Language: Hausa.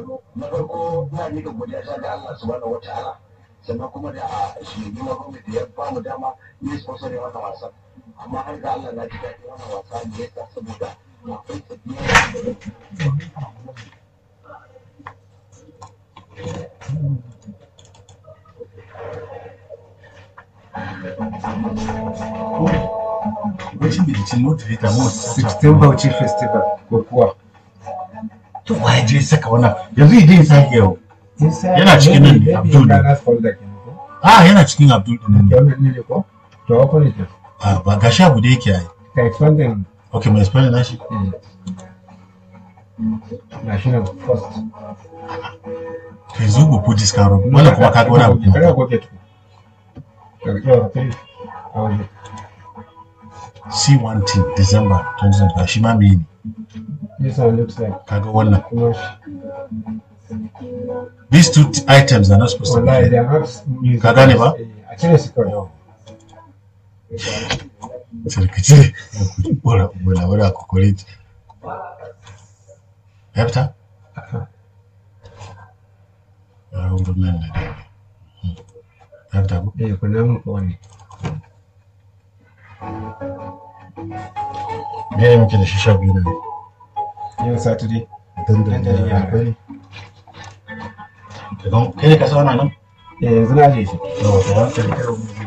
na farko na ne ga godiya ta da Allah subhanahu wataala sannan kuma da shi ne na gwamnati ya ba mu dama ne sponsor ne wannan wasan amma har da Allah na ji daɗin wannan wasa ne yasa saboda akwai sabbin Rashin bilicin motivator mo 16 Bauchi Festival ko kuwa. to waye je saka wannan yanzu idan ya sake yau Yana cikin nan ne, Abdul ne. Ghana's folder kenan ko? ah yana cikin Abdul din Da ne wannan ne ko? To open it. ah ba gashi abu da yake yi Ka expanding okay mai explain nashi eh, national first. kai zo go put this card wannan kuma kaga wani abu Kada kuma goge tu. Daga yau kai a waje. see one thing December 2025 shi ma me ne This one looks like kaga wannan kuma these two t- items are not supposed to wallahi be they are not music. Ka gane ba? Eh, A cire su kawai. sarkaci wala wala wala kokore ya fita ya wurin nan da dai Hmm. ya fita ko Eh, kunna mun ko wani. me ne muke da shi sha biyu ne Yau Saturday. dandan da Dandalin yara. akwai Kagan- kai ne ka sa wannan nan Eh, yanzu na je shi. yawa to hankali karo